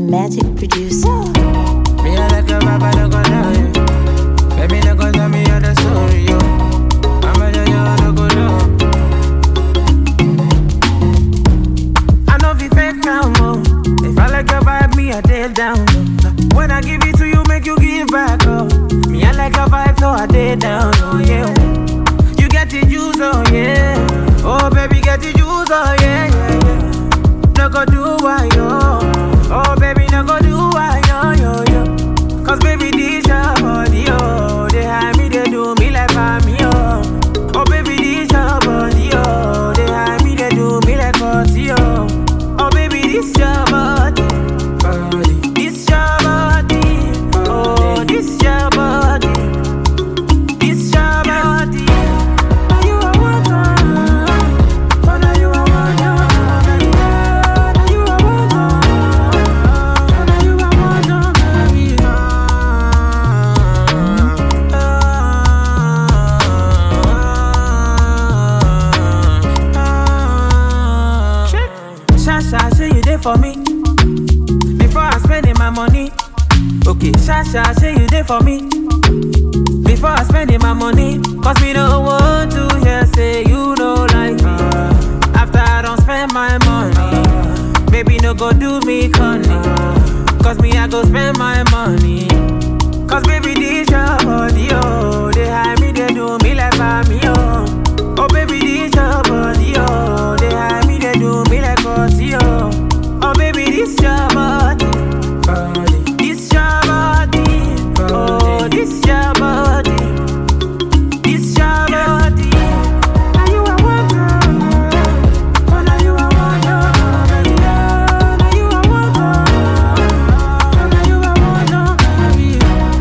magic producer. Me I like a rapper, no go lie. Baby, no go tell me all the story, yo. I'm a yo, yo, no go know. I know if fake now, mo. If I like a vibe, me I take down. low. When I give it to you, make you give back, oh. Me I like a vibe, so I take down, oh yeah. You get the juice, oh yeah. Oh baby, get the juice, oh yeah, yeah, yeah. No go do why yo. Oh baby, no go do why yo yo yo. Cause baby, this your body, oh. They hide me, they do me like me, oh. Oh baby, this your body, oh. They hide me, they do me like party, oh. Oh baby, this your body, body. This your body, oh. This your body. This your body. Now you are one, oh, now you are one, oh, baby. Now you are one, oh, now you are one, oh, baby. Shasha, say you there for me before I spending my money. Okay, Shasha, say you there for me before I spending my money. Cause me no want to hear say you don't like me. After I don't spend my money, baby no go do me conny. Cause me I go spend my money. Cause baby this your body, oh. They hide me, they do me like me, oh. Oh baby this your body, oh. They hide me, they do me like party, oh. Oh baby this your body, body. This your body, oh. This your body. This your body. Now you are one girl. Oh, now you are one girl, baby. Oh, now you are one girl. Oh, now you are one girl, baby.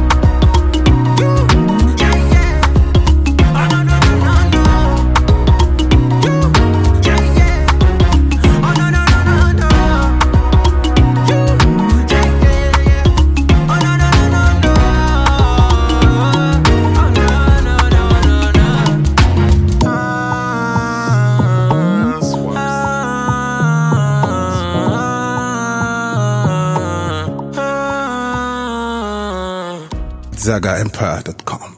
You, yeah, yeah. Oh, no, no, no, no, no. You, yeah, yeah. Oh, no, no, no, no, no. You, yeah, yeah, yeah. Oh, no, no, no, no, no. Oh, no, no, no, no, no. ZagaEmpire.com.